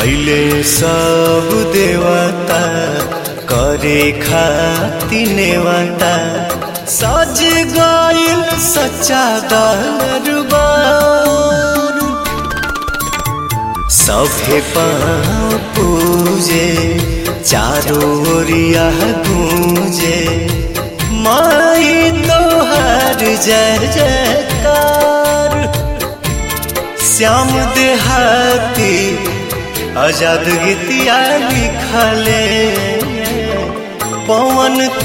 अइले सब देवता करे खाती नेवता सज गइल सच्चा दरबार सभे पाँव पूजे चारों ओरिया गूंजे माई तोहर जय जयकार श्याम देहाती आजाद गीतिया लिखले पवन